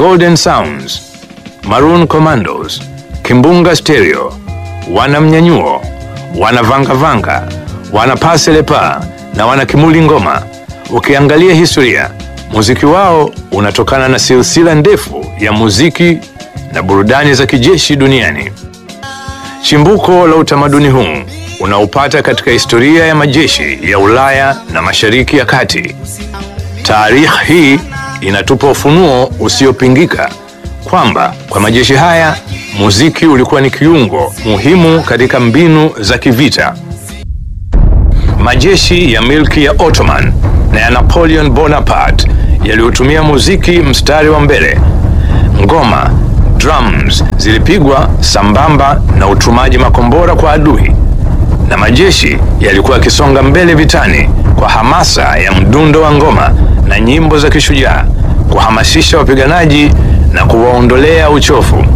Golden Sounds, Maroon Commandos, Kimbunga Stereo, wana Mnyanyuo, wana Vanga Vanga, wana Paselepa na wana Kimuli Ngoma. Ukiangalia historia, muziki wao unatokana na silsila ndefu ya muziki na burudani za kijeshi duniani. Chimbuko la utamaduni huu unaupata katika historia ya majeshi ya Ulaya na Mashariki ya Kati. Taarikhi hii inatupa ufunuo usiopingika kwamba kwa majeshi haya muziki ulikuwa ni kiungo muhimu katika mbinu za kivita. Majeshi ya milki ya Ottoman na ya Napoleon Bonaparte yaliyotumia muziki mstari wa mbele. Ngoma, drums zilipigwa sambamba na utumaji makombora kwa adui, na majeshi yalikuwa yakisonga mbele vitani kwa hamasa ya mdundo wa ngoma na nyimbo za kishujaa, kuhamasisha wapiganaji na kuwaondolea uchovu.